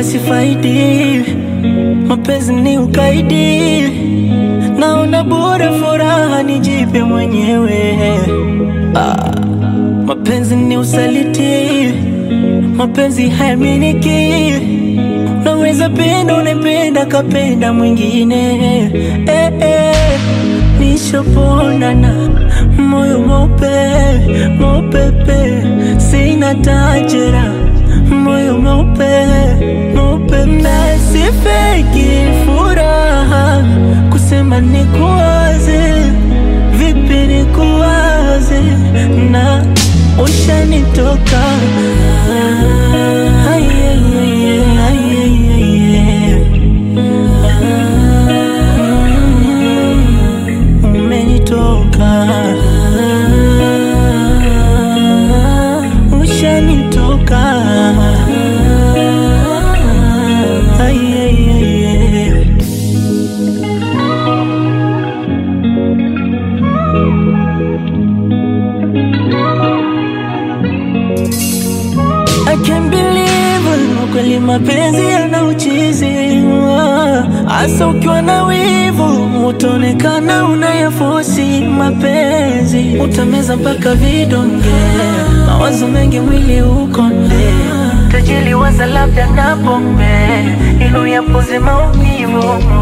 sifaidi, mapenzi ni ukaidi, naona bora furaha nijipe mwenyewe. Ah, mapenzi ni usaliti, mapenzi hayaminiki, naweza penda unapenda kapenda mwingine eh, eh. Nishaponana moyo mope mopepe, sina tajera moyo mope mopepe, sifeki furaha kusema nikuwaze, vipi nikuwaze na ushanitoka Ah, yeah, yeah, yeah, yeah, yeah, yeah. Mm, umenitoka ushanitoka Ay, ay, ay, ay. I can't believe kweli mapenzi yana uchizi hasa ukiwa na wivu utaonekana unayafosi mapenzi utameza mpaka vidonge mawazo mengi mwili ukonde tajili waza labda na pombe ili uyapoze maumivu